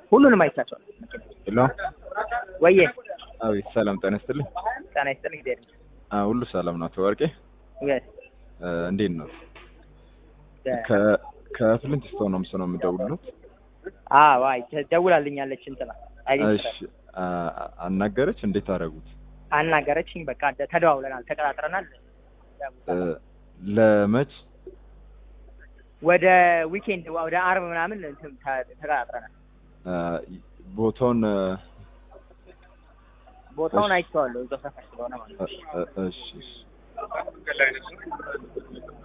ሁሉንም አይቻቸዋል። ሄሎ ወዬ አቤት፣ ሰላም ጤና ይስጥልኝ። ጤና ይስጥልኝ። ጊዜ አ ሁሉ ሰላም ነው። ተወርቄ yes እ እንዴት ነው? ደ- ከ ከፍሊንት ስቶን ነው ምስነው የምደውልለት። አዎ አይ ደውላልኛለች እንትና አይዲን እሺ አ- አናገረች። እንዴት አደረጉት? አናገረችኝ። በቃ ደ- ተደዋውለናል፣ ተቀጣጥረናል። እ ለመች ወደ ዊኬንድ ወደ አርብ ምናምን እንትን ተ- ተቀጣጥረናል። አ፣ ቦታውን እ፣ ቦታውን እሺ። አይቼዋለሁ እዛው ሰፈር ስለሆነ ማለት ነው። እ- እ- እሺ እሺ